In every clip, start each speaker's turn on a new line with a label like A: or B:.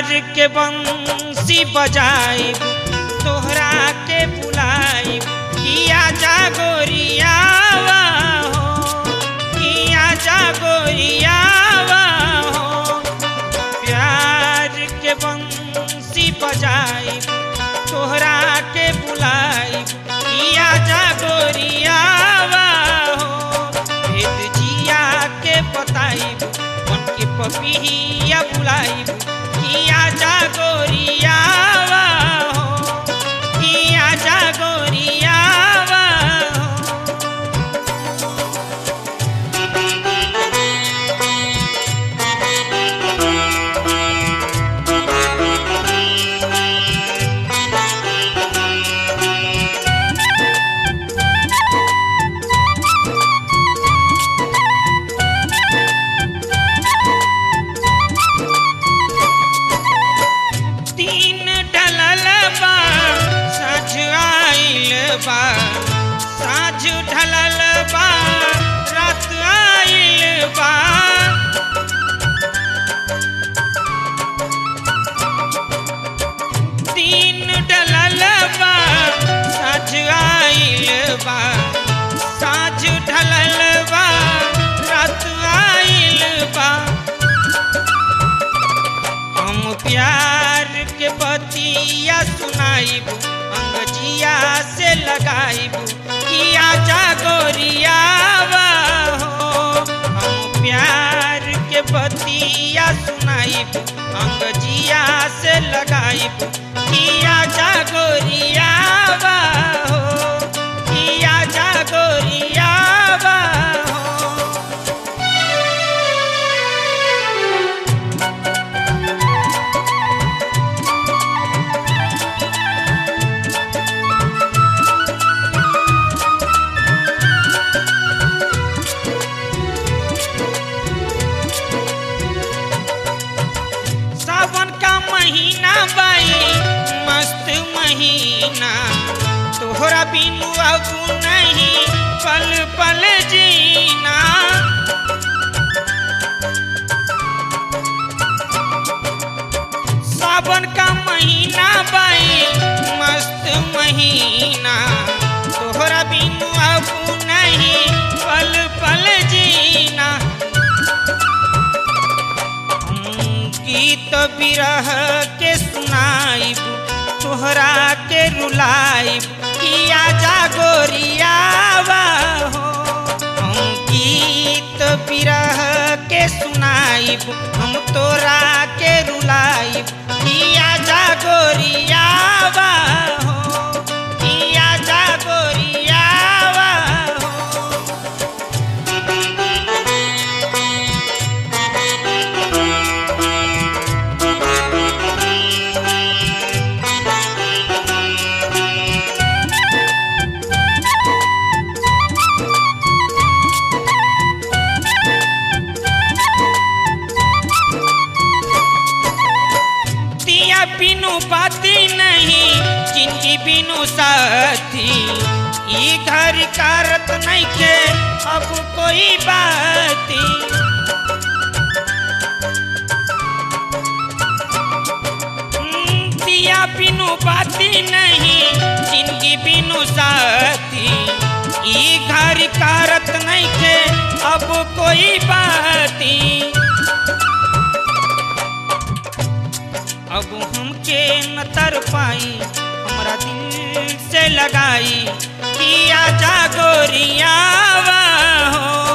A: के बंसी बजाई तोहरा के बुलाई किया जागोरियावा हो किया जागोरियावा हो प्यार के बंसी बजाई तोहरा के बुलाई किया जागोरियावा हो भेद जिया के बताई मन के पपिया बुलाई किया जागोरियावा हो किया जागोरियावा हो तीन ढलल बा साँझ आइल बा साँझ ढलल बा रात आइल बा तीन ढलल बा साँझ आइल बा साँझ ढलल बा रात आइल बा हम प्यार के बतिया सुनाइब अंगजिया से लगाइब किया जागोरियावा हो हम प्यार के बतिया सुनाइब अंगजिया से लगाइब किया जागोरियावा हो किया जागोरियावा हो सावन का महीना बाई मस्त महीना तोहरा बिनु अब नहीं पल पल जीना सावन का महीना बाई मस्त महीना तोहरा बिनु अब नहीं पल पल जीना हम गीत बिरह के सुनाइब तोहरा के रुलाइब किया जागोरियावा हो हम गीत बिरह के सुनाइब हम तोरा के रुलाइब किया जागोरियावा हो किया जागोरियावा हो दिया बिनु बाती नहीं जिंदगी बिनु साथी ई घर कारत नहीं के अब कोई बाती हम्म, दिया बिनु बाती नहीं जिंदगी बिनु साथी ई घर कारत नहीं के अब कोई बाती अब हमके न तर पाई हमरा दिल से लगाई किया जागोरियावा हो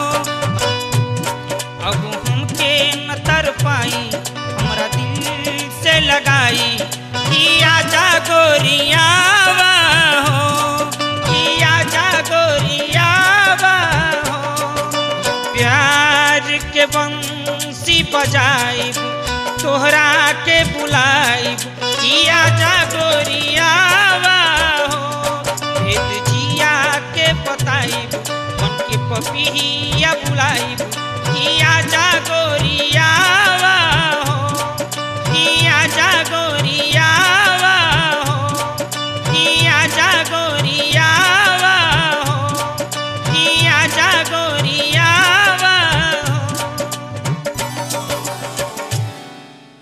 A: अब हमके न तर पाई हमरा दिल से लगाई किया जागोरियावा हो किया जागोरियावा हो प्यार के बंसी बजाइब तोहरा के बुलाइब किया जागोरियावा हो भेद जिया के बताइब मन के पपिया बुलाइब